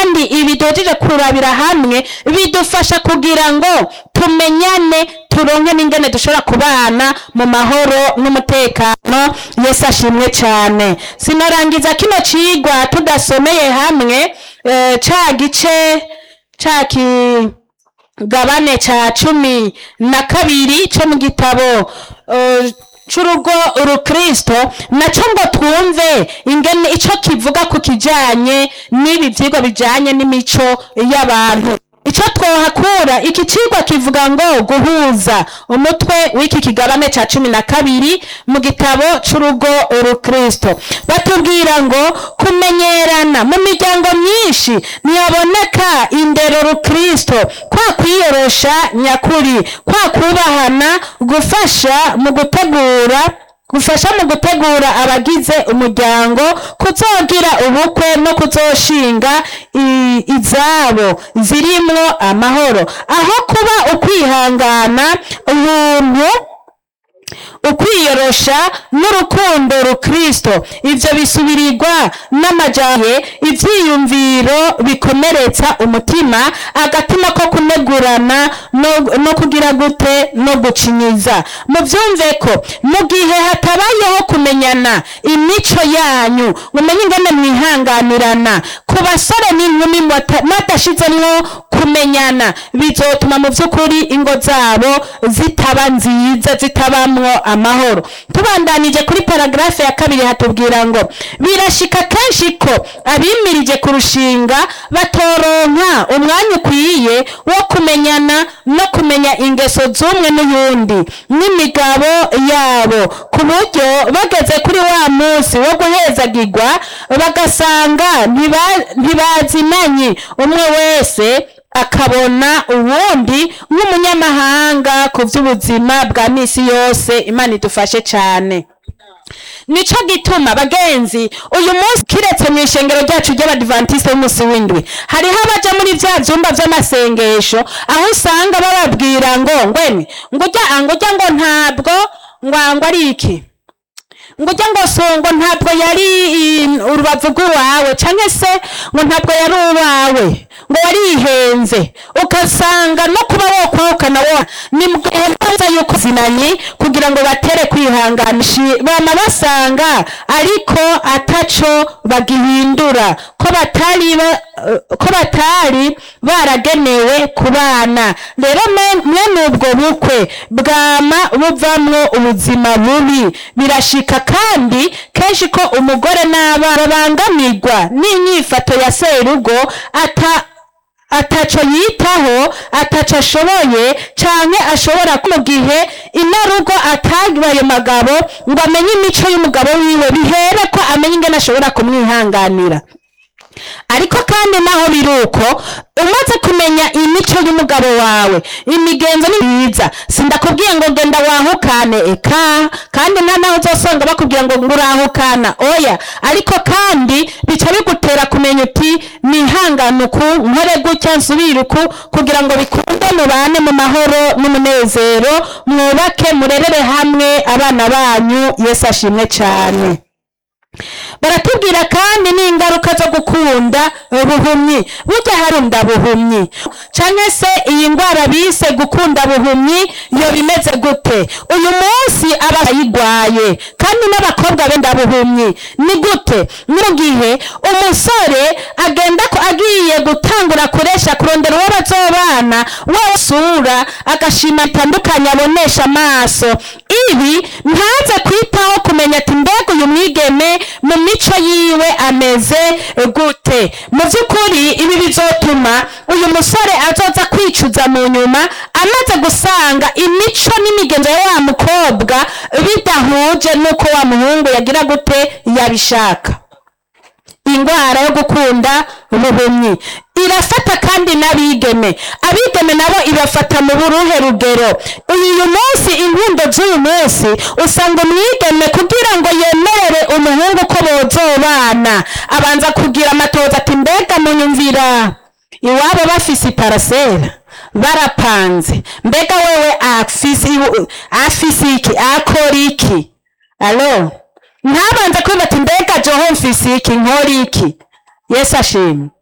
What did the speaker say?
kandi ibi duhejeje kurabira hamwe bidufasha kugira ngo tumenyane turonke n'ingene dushobora kubana mu mahoro n'umutekano yesu ashimwe cyane sinorangiza kino cigwa tudasomeye hamwe eh, ca gice ca kigabane ca cumi na kabiri co mu gitabo eh, c'urugo urukristo naco ngo twumve ingene ico kivuga ku kijanye n'ibi vyigwa bijanye n'imico y'abantu ico twohakura iki cigwa kivuga ngo guhuza umutwe w'iki kigabane ca cumi na kabiri mu gitabo c'urugo urukristo batubwira ngo kumenyerana mu miryango myinshi ntiyaboneka indero rukristo kwa kwiyorosha nyakuri kwa kubahana gufasha mu gutegura gufasha mu gutegura abagize umuryango kuzogira ubukwe no kuzoshinga i- izabo zirimwo amahoro aho kuba ukwihangana ubuntu ukwiyorosha n'urukundo rukristo ivyo bisubirirwa n'amajahe ivyiyumviro bikomeretsa umutima agatima ko kunegurana no, no kugira gute no gucinyiza muvyumve ko mu gihe hatabayeho kumenyana imico yanyu mumenye ingene mwihanganirana ku basore n'inkumi mwata- mwadashizemwo kumenyana bizotuma mu vy'ukuri ingo zabo zitaba nziza zitabamwo amahoro tubandanije kuri paragarafe ya kabiri hatubwira ngo birashika kenshi ko abimirije kurushinga batoronka umwanya ukwiye wo kumenyana no kumenya ingeso z'umwe n'uyundi n'imigabo yabo ku buryo bageze kuri wa munsi wo guhezagirwa bagasanga ntiba- ntibazinanye umwe wese akabona uwundi nk'umunyamahanga ku by'ubuzima bwa misi yose imana idufashe cyane nico gituma bagenzi uyu munsi kiretse mu ishengero ryacu ry'abadivantisite b'umunsi w'indwi hariho abaja muri vya vyumba vy'amasengesho aho usanga bababwira ngo ngwene ngurya ngurya ngo ntabwo ngwangwa ari iki ngurya ngo songo ntabwo yari i- urubavu rw'iwawe canke se ngo ntabwo yari uwawe ngo warihenze ugasanga no kuba wokwahukana wo ni mwiza yuko zinanyi kugira ngo batere kwihanganisha bama basanga ariko ataco bagihindura ko batari ba- eh, ko batari baragenewe kubana rero me- mwene ubwo bukwe bwama buvamwo ubuzima bubi birashika kandi kenshi ko umugore n'abana babangamirwa n'inyifato ya serugo ata ataco yitaho ataco ashoboye canke ashobora ko mu gihe inarugo atabaye magabo ngo amenye imico y'umugabo wiwe bihere ko amenye ingene ashobora kumwihanganira ariko kandi naho biri uko umaze kumenya imico y'umugabo wawe imigenzo ni myiza sindakubwiye ngo genda wahukane eka kandi nta naho uzosanga bakubwira ngo ngurahukana oya ariko kandi bica bigutera kumenya uti nihangane uku nkore gutya nsubire uku kugira ngo bikunde mubane mu mahoro n'umunezero mwubake murerere hamwe abana banyu yesu ashimwe cyane baratubwira kandi n'ingaruka zo gukunda buhumyi burya harunda buhumyi canke se iyi ndwara bise gukunda buhumyi yo bimeze gute uyu munsi aba ayigwaye kandi n'abakobwa benda buhumyi ni gute mu gihe umusore agenda ko agiye gutangura kuresha kurondera uwo bazobana we sura agashima bitandukanye abonesha amaso ibi ntaze kwitaho kumenya ati mbega uyu mwigeme mu mico yiwe ameze gute mu by'ukuri ibi bizotuma uyu musore azoza kwicuza mu nyuma amaze gusanga imico n'imigenzo ya wa mukobwa bidahuje n'uko wa muhungu yagira gute yabishaka indwara yo gukunda ubuhumyi irafata kandi n'abigeme abigeme nabo ibafata mu buruhe rugero uyu munsi inkundo z'uyu munsi usanga umwigeme kugira ngo yemerere umuhungu ko bozobana abanza kugira amatoza ati mbega munyumvira iwabo bafise iparasera barapanze mbega wewe afise afise iki akora iki alo ntabanze kwiba ati mbega joho mfise iki nkora iki yesu ashimwe